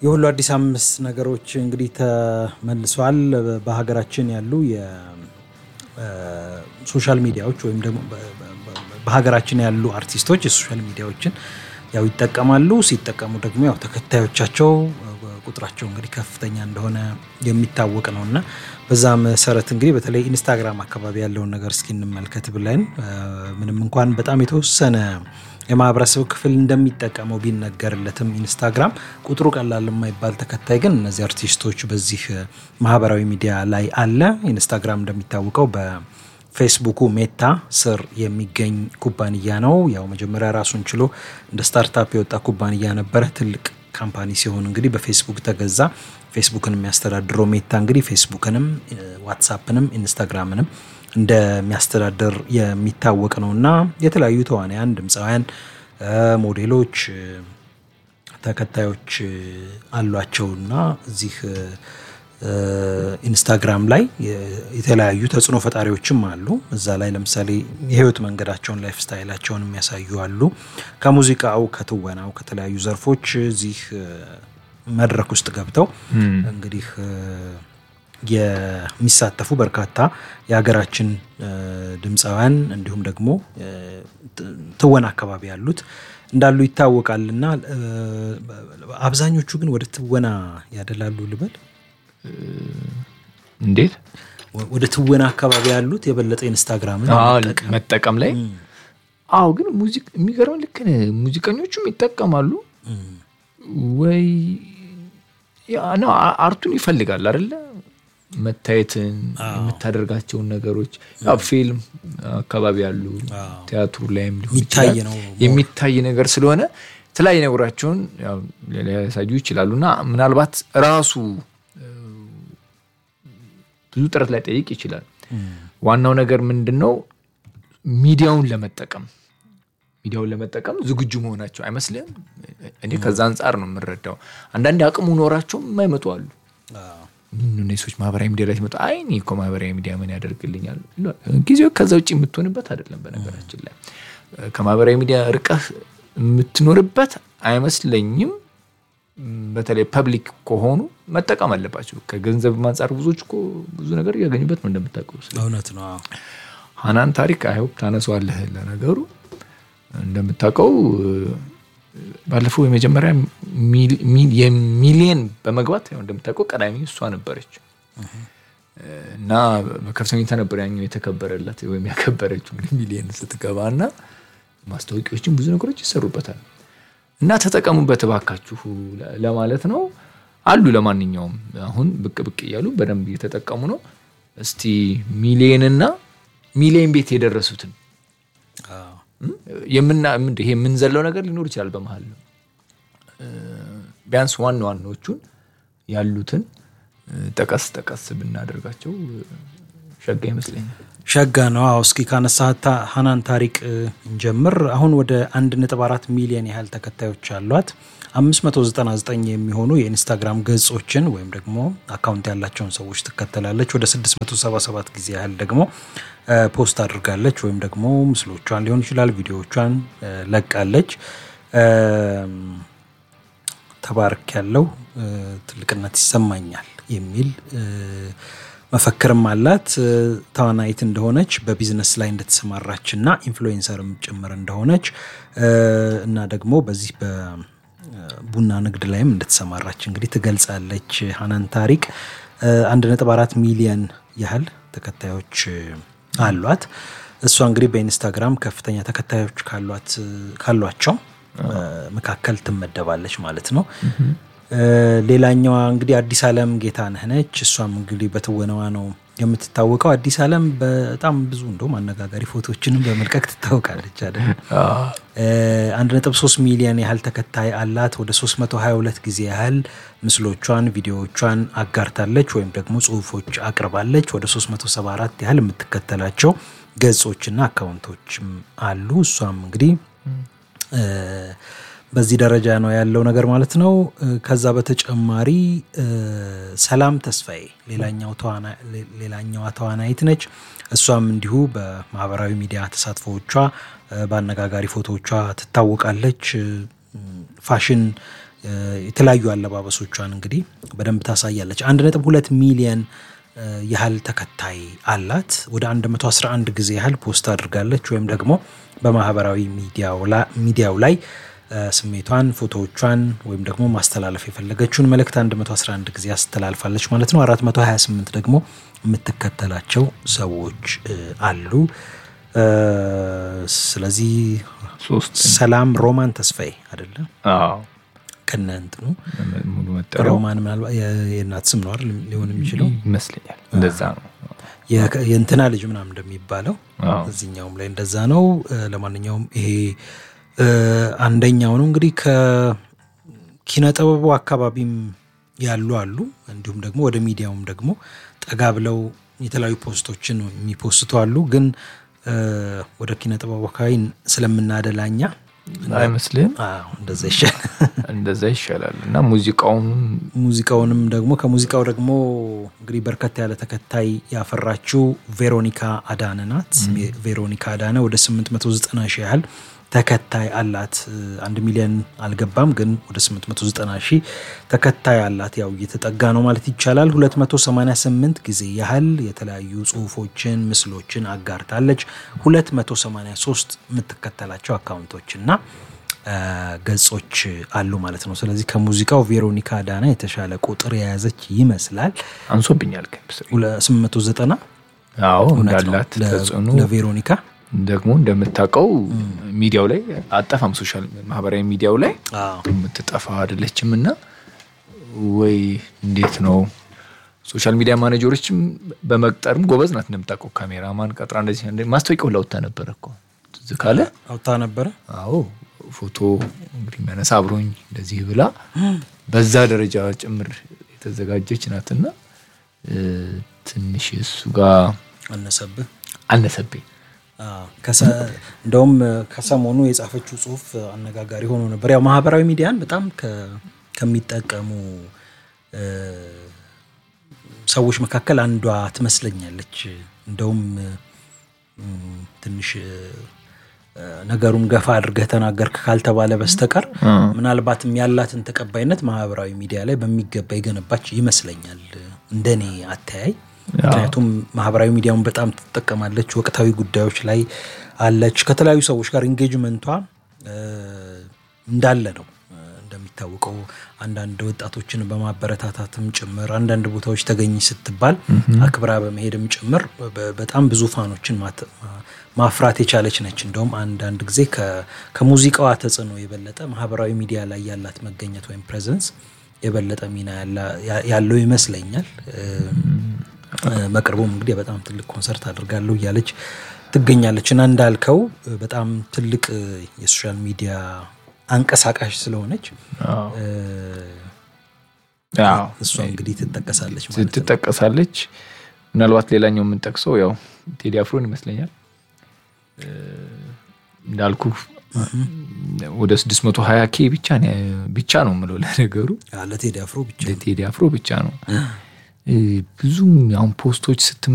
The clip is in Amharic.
የሁሉ አዲስ አምስት ነገሮች እንግዲህ ተመልሰዋል። በሀገራችን ያሉ የሶሻል ሚዲያዎች ወይም ደግሞ በሀገራችን ያሉ አርቲስቶች የሶሻል ሚዲያዎችን ያው ይጠቀማሉ። ሲጠቀሙ ደግሞ ያው ተከታዮቻቸው ቁጥራቸው እንግዲህ ከፍተኛ እንደሆነ የሚታወቅ ነው እና በዛ መሰረት እንግዲህ በተለይ ኢንስታግራም አካባቢ ያለውን ነገር እስኪ እንመልከት ብለን ምንም እንኳን በጣም የተወሰነ የማህበረሰብ ክፍል እንደሚጠቀመው ቢነገርለትም ኢንስታግራም ቁጥሩ ቀላል የማይባል ተከታይ ግን እነዚህ አርቲስቶች በዚህ ማህበራዊ ሚዲያ ላይ አለ። ኢንስታግራም እንደሚታወቀው በፌስቡኩ ሜታ ስር የሚገኝ ኩባንያ ነው። ያው መጀመሪያ ራሱን ችሎ እንደ ስታርታፕ የወጣ ኩባንያ ነበረ። ትልቅ ካምፓኒ ሲሆን እንግዲህ በፌስቡክ ተገዛ። ፌስቡክን የሚያስተዳድረው ሜታ እንግዲህ ፌስቡክንም ዋትሳፕንም ኢንስታግራምንም እንደሚያስተዳድር የሚታወቅ ነው እና የተለያዩ ተዋናያን፣ ድምፃውያን፣ ሞዴሎች ተከታዮች አሏቸውና እዚህ ኢንስታግራም ላይ የተለያዩ ተጽዕኖ ፈጣሪዎችም አሉ። እዛ ላይ ለምሳሌ የህይወት መንገዳቸውን ላይፍ ስታይላቸውን የሚያሳዩ አሉ። ከሙዚቃው፣ ከትወናው፣ ከተለያዩ ዘርፎች እዚህ መድረክ ውስጥ ገብተው እንግዲህ የሚሳተፉ በርካታ የሀገራችን ድምፃውያን እንዲሁም ደግሞ ትወና አካባቢ ያሉት እንዳሉ ይታወቃል እና አብዛኞቹ ግን ወደ ትወና ያደላሉ ልበል። እንዴት ወደ ትወና አካባቢ ያሉት የበለጠ ኢንስታግራምን መጠቀም ላይ አዎ። ግን የሚገርመው ልክ ነህ። ሙዚቀኞቹም ይጠቀማሉ ወይ ነው አርቱን ይፈልጋል አይደለ? መታየትን የምታደርጋቸውን ነገሮች ያው ፊልም አካባቢ ያሉ ቲያትሩ ላይም ሊሆን ይችላል የሚታይ ነገር ስለሆነ የተለያዩ ነገራቸውን ሊያሳዩ ይችላሉ እና ምናልባት ራሱ ብዙ ጥረት ላይ ጠይቅ ይችላል። ዋናው ነገር ምንድን ነው? ሚዲያውን ለመጠቀም ሚዲያውን ለመጠቀም ዝግጁ መሆናቸው አይመስልም? እኔ ከዛ አንጻር ነው የምረዳው። አንዳንድ አቅሙ ኖራቸው የማይመጡ አሉ። ሰዎች ማህበራዊ ሚዲያ ላይ ሲመጡ አይ እኔ እኮ ማህበራዊ ሚዲያ ምን ያደርግልኛል? ጊዜው ከዛ ውጭ የምትሆንበት አይደለም። በነገራችን ላይ ከማህበራዊ ሚዲያ ርቀህ የምትኖርበት አይመስለኝም። በተለይ ፐብሊክ ከሆኑ መጠቀም አለባቸው። ከገንዘብ አንጻር ብዙዎች እኮ ብዙ ነገር እያገኙበት ነው እንደምታውቀው። እውነት ነው። ሀናን ታሪክ አይሆፕ ታነሷለህ። ለነገሩ እንደምታውቀው ባለፈው የመጀመሪያ የሚሊየን በመግባት ያው እንደምታውቀው ቀዳሚ እሷ ነበረች እና በከፍተኛ ሁኔታ ነበር ያኛው የተከበረላት ወይም ያከበረችው እንግዲህ ሚሊየን ስትገባ እና ማስታወቂያዎችን ብዙ ነገሮች ይሰሩበታል እና ተጠቀሙበት እባካችሁ ለማለት ነው አሉ። ለማንኛውም አሁን ብቅ ብቅ እያሉ በደንብ እየተጠቀሙ ነው። እስቲ ሚሊየንና ሚሊየን ቤት የደረሱትን ይሄ የምንዘለው ነገር ሊኖር ይችላል። በመሀል ነው ቢያንስ ዋና ዋናዎቹን ያሉትን ጠቀስ ጠቀስ ብናደርጋቸው ሸጋ ይመስለኛል። ሸጋ ነው። አዎ እስኪ ካነሳት ሀናን ታሪቅ እንጀምር። አሁን ወደ 1.4 ሚሊዮን ያህል ተከታዮች አሏት። 599 የሚሆኑ የኢንስታግራም ገጾችን ወይም ደግሞ አካውንት ያላቸውን ሰዎች ትከተላለች። ወደ 677 ጊዜ ያህል ደግሞ ፖስት አድርጋለች ወይም ደግሞ ምስሎቿን ሊሆን ይችላል ቪዲዮዎቿን ለቃለች። ተባርክ ያለው ትልቅነት ይሰማኛል የሚል መፈክርም አላት። ተዋናይት እንደሆነች በቢዝነስ ላይ እንደተሰማራች እና ኢንፍሉዌንሰርም ጭምር እንደሆነች እና ደግሞ በዚህ በቡና ንግድ ላይም እንደተሰማራች እንግዲህ ትገልጻለች። ሀናን ታሪቅ አንድ ነጥብ አራት ሚሊየን ያህል ተከታዮች አሏት። እሷ እንግዲህ በኢንስታግራም ከፍተኛ ተከታዮች ካሏቸው መካከል ትመደባለች ማለት ነው። ሌላኛዋ እንግዲህ አዲስ አለም ጌታነህ ነች። እሷም እንግዲህ በትወናዋ ነው የምትታወቀው። አዲስ አለም በጣም ብዙ እንደውም አነጋጋሪ ፎቶዎችንም በመልቀቅ ትታወቃለች አይደል? አንድ ነጥብ ሶስት ሚሊዮን ያህል ተከታይ አላት። ወደ 322 ጊዜ ያህል ምስሎቿን፣ ቪዲዮዎቿን አጋርታለች ወይም ደግሞ ጽሁፎች አቅርባለች። ወደ 374 ያህል የምትከተላቸው ገጾችና አካውንቶችም አሉ። እሷም እንግዲህ በዚህ ደረጃ ነው ያለው ነገር ማለት ነው። ከዛ በተጨማሪ ሰላም ተስፋዬ ሌላኛዋ ተዋናይት ነች። እሷም እንዲሁ በማህበራዊ ሚዲያ ተሳትፎዎቿ በአነጋጋሪ ፎቶዎቿ ትታወቃለች። ፋሽን የተለያዩ አለባበሶቿን እንግዲህ በደንብ ታሳያለች። አንድ ነጥብ ሁለት ሚሊየን ያህል ተከታይ አላት። ወደ 111 ጊዜ ያህል ፖስት አድርጋለች ወይም ደግሞ በማህበራዊ ሚዲያው ላይ ስሜቷን፣ ፎቶዎቿን ወይም ደግሞ ማስተላለፍ የፈለገችውን መልእክት 111 ጊዜ አስተላልፋለች ማለት ነው። 428 ደግሞ የምትከተላቸው ሰዎች አሉ። ስለዚህ ሰላም ሮማን ተስፋዬ አይደለም ከነ እንትኑ ሙሉ መጠሪያው ሮማን ምናልባት የእናት ስም ነው አይደል ሊሆን የሚችለው ይመስለኛል። እንደዛ ነው። የእንትና ልጅ ምናምን እንደሚባለው እዚኛውም ላይ እንደዛ ነው። ለማንኛውም ይሄ አንደኛው ነው እንግዲህ ከኪነ ጥበቡ አካባቢም ያሉ አሉ። እንዲሁም ደግሞ ወደ ሚዲያውም ደግሞ ጠጋ ብለው የተለያዩ ፖስቶችን የሚፖስቱ አሉ። ግን ወደ ኪነ ጥበቡ አካባቢ ስለምናደላኛ አይመስልም? እንደዛ ይሻል እንደዛ ይሻላል። እና ሙዚቃውን ሙዚቃውንም ደግሞ ከሙዚቃው ደግሞ እንግዲህ በርከት ያለ ተከታይ ያፈራችው ቬሮኒካ አዳነ ናት። ቬሮኒካ አዳነ ወደ 890 ሺህ ያህል ተከታይ አላት። አንድ ሚሊዮን አልገባም፣ ግን ወደ 890 ሺህ ተከታይ አላት። ያው እየተጠጋ ነው ማለት ይቻላል። 288 ጊዜ ያህል የተለያዩ ጽሁፎችን፣ ምስሎችን አጋርታለች። 283 የምትከተላቸው አካውንቶች እና ገጾች አሉ ማለት ነው። ስለዚህ ከሙዚቃው ቬሮኒካ ዳና የተሻለ ቁጥር የያዘች ይመስላል። አንሶብኛል። 890 አዎ እንዳላት ተጽዕኖ ለቬሮኒካ ደግሞ እንደምታውቀው ሚዲያው ላይ አጠፋም ሶሻል ማህበራዊ ሚዲያው ላይ የምትጠፋ አይደለችም። እና ወይ እንዴት ነው ሶሻል ሚዲያ ማኔጀሮችም በመቅጠርም ጎበዝ ናት። እንደምታውቀው ካሜራማን ቀጥራ እንደዚህ ማስታወቂያው ላውታ ነበረ እኮ ትዝ ካለ አውታ ነበረ። አዎ ፎቶ እንግዲህ የሚያነሳ አብሮኝ እንደዚህ ብላ በዛ ደረጃ ጭምር የተዘጋጀች ናትና ትንሽ እሱ ጋር አነሰብህ አነሰብኝ። እንደውም ከሰሞኑ የጻፈችው ጽሁፍ አነጋጋሪ ሆኖ ነበር። ያው ማህበራዊ ሚዲያን በጣም ከሚጠቀሙ ሰዎች መካከል አንዷ ትመስለኛለች። እንደውም ትንሽ ነገሩን ገፋ አድርገህ ተናገርክ ካልተባለ በስተቀር ምናልባትም ያላትን ተቀባይነት ማህበራዊ ሚዲያ ላይ በሚገባ የገነባች ይመስለኛል እንደኔ አተያይ። ምክንያቱም ማህበራዊ ሚዲያውን በጣም ትጠቀማለች። ወቅታዊ ጉዳዮች ላይ አለች። ከተለያዩ ሰዎች ጋር ኢንጌጅመንቷ እንዳለ ነው። እንደሚታወቀው አንዳንድ ወጣቶችን በማበረታታትም ጭምር አንዳንድ ቦታዎች ተገኝ ስትባል አክብራ በመሄድም ጭምር በጣም ብዙ ፋኖችን ማፍራት የቻለች ነች። እንደውም አንዳንድ ጊዜ ከሙዚቃዋ ተጽዕኖ የበለጠ ማህበራዊ ሚዲያ ላይ ያላት መገኘት ወይም ፕሬዘንስ የበለጠ ሚና ያለው ይመስለኛል። በቅርቡም እንግዲህ በጣም ትልቅ ኮንሰርት አድርጋለሁ እያለች ትገኛለች እና እንዳልከው በጣም ትልቅ የሶሻል ሚዲያ አንቀሳቃሽ ስለሆነች እሷ እንግዲህ ትጠቀሳለች ማለት ነው። ትጠቀሳለች። ምናልባት ሌላኛው የምንጠቅሰው ያው ቴዲ አፍሮን ይመስለኛል እንዳልኩ ወደ 620 ኬ ብቻ ብቻ ነው የምለው ለነገሩ ለቴዲ አፍሮ ብቻ ለቴዲ አፍሮ ብቻ ነው ብዙ አሁን ፖስቶች